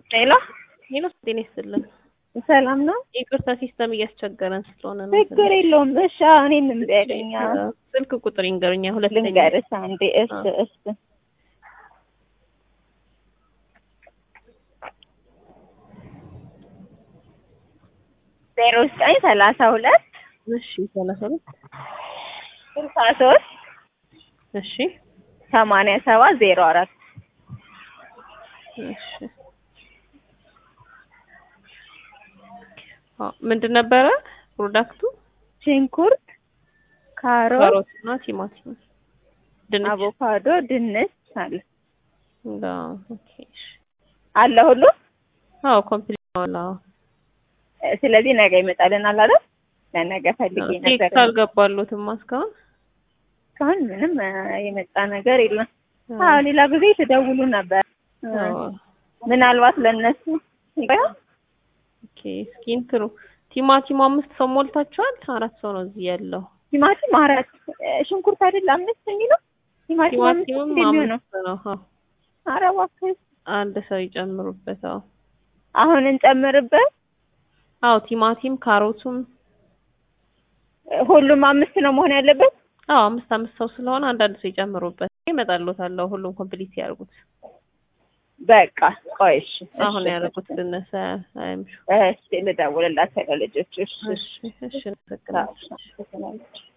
ሄሎ ሄሎ ጤና ይስጥልን። ሰላም ነው? ይቅርታ ሲስተም እያስቸገረን ስለሆነ ነው። ችግር የለውም። እሺ እኔን እምቢ አለኝ። ስልክ ቁጥር ይንገሩኛ። ሁለተኛ ልንገርሽ አንዴ። እሺ እሺ ዜሮ ዘጠኝ ሰላሳ ሁለት እሺ ሰላሳ ሁለት ስልሳ ሶስት እሺ ሰማንያ ሰባት ዜሮ አራት እሺ አዎ ምንድን ነበረ ፕሮዳክቱ? ሽንኩርት፣ ካሮት፣ ካሮት እና ቲማቲም፣ ድንች አቮካዶ፣ ድንች አለ እንዳ ኦኬ እሺ አለ ሁሉ። አዎ ኮምፕሊት ነው። አዎ ስለዚህ ነገ ይመጣልናል አይደል? ለነገ ፈልጌ ነበር። ቴክስት አልገባሉትም እስካሁን እስካሁን ምንም እ የመጣ ነገር የለም። አዎ ሌላ ጊዜ ትደውሉ ነበር። እ አዎ ምናልባት ለእነሱ ይባል ኦኬ እስኪ እንትኑ ቲማቲሙ አምስት ሰው ሞልታችኋል? አራት ሰው ነው እዚህ ያለው። ቲማቲም አራት እ ሽንኩርት አይደል አምስት የሚለው ቲማቲም አምስት ቲማቲሙም እንደሚሆነው አምስት ነው። አዎ ኧረ እባክህ አንድ ሰው ይጨምሩበት። አዎ አሁን እንጨምርበት። አዎ ቲማቲም ካሮቱም እ ሁሉም አምስት ነው መሆን ያለበት። አዎ አምስት አምስት ሰው ስለሆነ አንዳንድ ሰው ይጨምሩበት። ይመጣልዎታል። ሁሉም ኮምፕሊት ያርጉት። በቃ ቆይ እሺ አሁን እሺ፣ ያደረጉት ልነሳ አይምሹ። እሺ ልደውልላት ለልጆች እሺ እሺ እሺ፣ እናመሰግናለን። እሺ